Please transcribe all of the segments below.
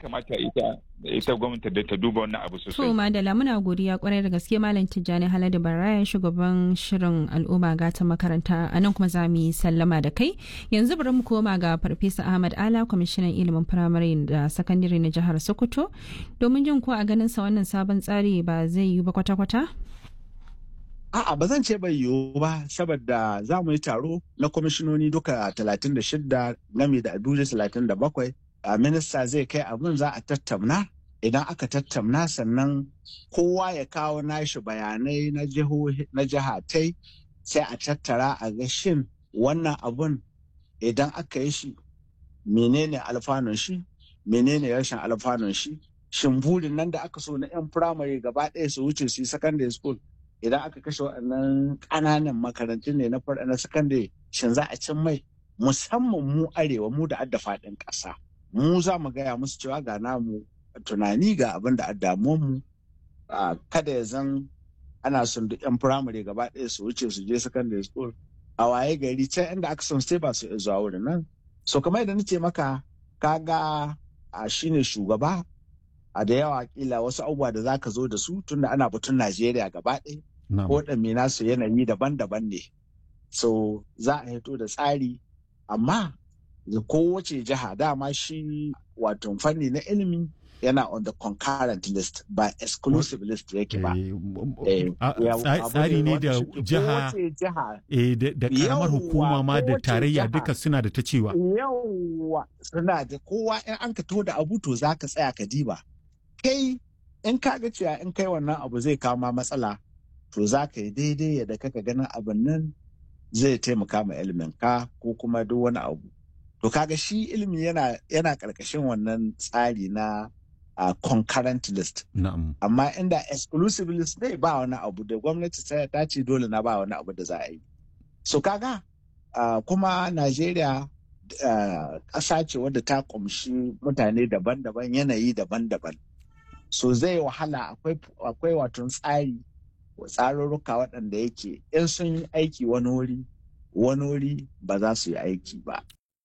kamata ita ita gwamnati da ta duba wannan abu sosai. To Madala muna godiya kwarai da gaske Malam Tijjani Haladu Baraya shugaban shirin al'umma gata makaranta a nan kuma za mu yi sallama da kai. Yanzu bari mu koma ga Farfesa Ahmad Ala kwamishinan ilimin firamare da sakandare na jihar Sokoto domin jin ko a ganin sa wannan sabon tsari ba zai yi ba kwata-kwata. A'a ba zan ce bai yiwu ba saboda za mu yi taro na kwamishinoni duka 36 game da Abuja 37 a minista zai kai abin za a tattauna idan aka tattauna sannan kowa ya kawo nashi bayanai na jihatai sai a tattara a ga shin wannan abun idan aka yi shi menene alfanun shi menene rashin alfanun shi shin burin nan da aka so na 'yan firamare gaba ɗaya su wuce su yi secondary school idan aka kashe waɗannan ƙananan makarantun ne na na sakandare shin za a cin mai musamman mu arewa mu da adda faɗin ƙasa mu za mu gaya musu cewa ga namu tunani ga abin da damuwan mu kada ya zan ana son duk yan firamare gaba ɗaya su wuce su je secondary school a waye gari can inda aka son sai ba su zuwa wurin nan so kamar yadda nace maka kaga a shine shugaba a da yawa kila wasu abubuwa da zaka zo da su tunda ana batun Najeriya gaba ɗaya ko ɗanme nasu yanayi daban-daban ne so za a hito da tsari amma kowace jiha dama shi wato fanni na ilimi yana on the concurrent list ba exclusive list yake ba. Tsari ne da jiha da karamar hukuma ma da tarayya duka suna da ta cewa. Yawwa suna da kowa in an ka da abu to za ka tsaya ka diba. Kai in ka ga cewa in kai wannan abu zai kama matsala to za ka yi daidai yadda kaka ganin abin nan zai taimaka ma ilimin ka ko kuma duk wani abu. To kaga shi ilimi yana yana karkashin wannan tsari na uh, concurrent list. Amma inda exclusive list ne ba wani abu da gwamnati ta ce dole na ba wani abu da za a yi. So kaga uh, kuma Najeriya ƙasa uh, ce wadda ta ƙumshi mutane daban-daban yanayi daban-daban. So zai wahala akwai wato tsari tsarurruka waɗanda yake in sun yi aiki wani wuri wani wuri ba za su yi aiki ba.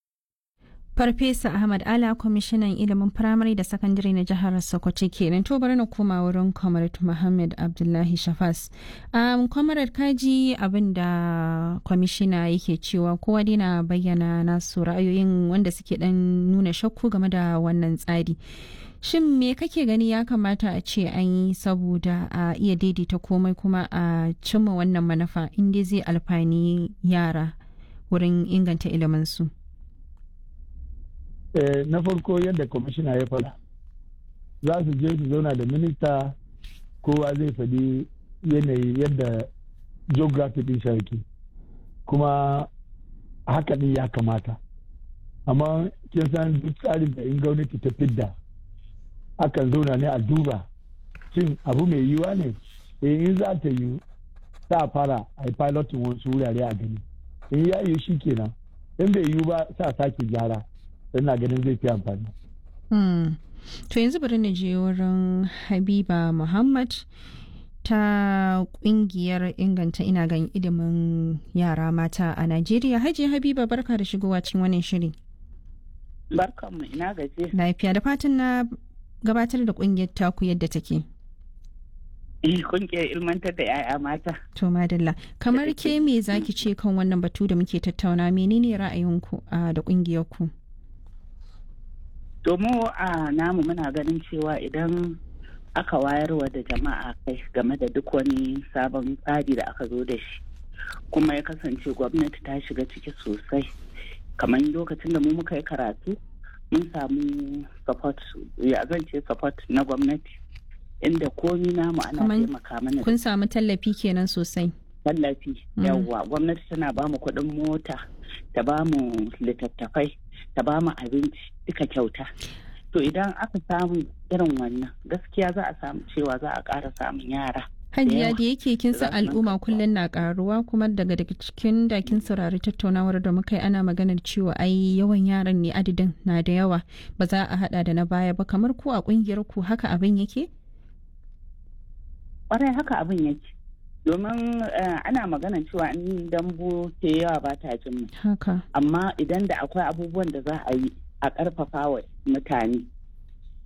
Farfesa Ahmad Ala kwamishinan ilimin firamare da sakandare na jihar Sokoto kenan to bari na koma wurin Comrade Muhammad Abdullahi Shafas. Um, Comrade kaji abin da kwamishina yake cewa kowa dai na bayyana nasu ra'ayoyin wanda suke dan nuna shakku game da wannan tsari. Shin me kake gani ya kamata a ce an yi saboda a iya daidaita komai kuma a cimma wannan manufa inda zai alfani yara wurin inganta iliminsu? na farko yadda kwamishina ya faɗa za su je su zauna da minista kowa zai faɗi yanayi yadda geography ɗin shaki kuma haka ɗin ya kamata amma kin san duk tsarin da in gwamnati ta fidda akan zauna ne a duba shin abu mai yiwa ne in za ta yi sa fara a yi pilotin wasu wurare a gani in ya yi shi kenan in bai yiwu ba sa sake gyara ina ganin zai fi amfani. To yanzu bari na je wurin Habiba Muhammad ta kungiyar inganta ina gan ilimin yara mata a Najeriya. Hajiya Habiba barka da shigowa cikin wannan shiri. Barkanmu ina gaje. Lafiya da fatan na gabatar da kungiyar taku yadda take. kungiyar ilmantar da 'ya'ya mata. To madalla, kamar ke me zaki ce kan wannan batu da muke tattauna menene ra'ayinku da kungiyar ku? domin a namu muna ganin cewa idan aka wayarwa da jama'a kai game da duk wani sabon tsari da aka zo da shi kuma ya kasance gwamnati ta shiga ciki sosai kamar lokacin da mu muka yi karatu mun samu support ya zan ce support na gwamnati inda komi namu ana taimaka mana kun samu tallafi kenan sosai tallafi yawwa gwamnati tana ba mu kuɗin mota ta ba mu littattafai ta ba mu abinci duka kyauta to idan aka samu irin wannan gaskiya za a samu cewa za a ƙara samun yara hajiya da yake kin san al'umma kullum na karuwa kuma daga daga cikin da kin saurari tattaunawar da muka yi ana maganar cewa ai yawan yaran ne adadin na da yawa ba za a hada da na baya ba kamar ku a kungiyar ku haka abin yake kwarai haka abin yake domin ana maganar cewa in dambu ke yawa ba ta jin haka amma idan da akwai abubuwan da za a yi a ƙarfafa wa mutane